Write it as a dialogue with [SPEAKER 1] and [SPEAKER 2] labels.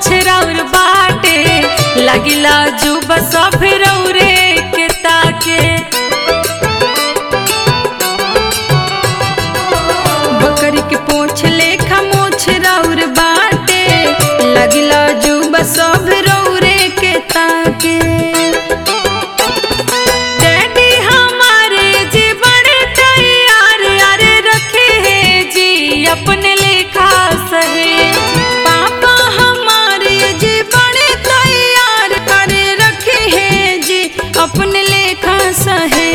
[SPEAKER 1] मोछ राउर बाटे लगिला जुब सब रौरे के ताके
[SPEAKER 2] बकरी के पोछ लेखा मोछ राउर बाटे लगिला जुब सब रौरे के ताके
[SPEAKER 1] डैडी हमारे जी बड़े तैयार अरे रखे हैं जी अपने लेखा सहे
[SPEAKER 2] पापा हमारे जी बड़े तैयार करे रखे हैं जी अपने लेखा सहे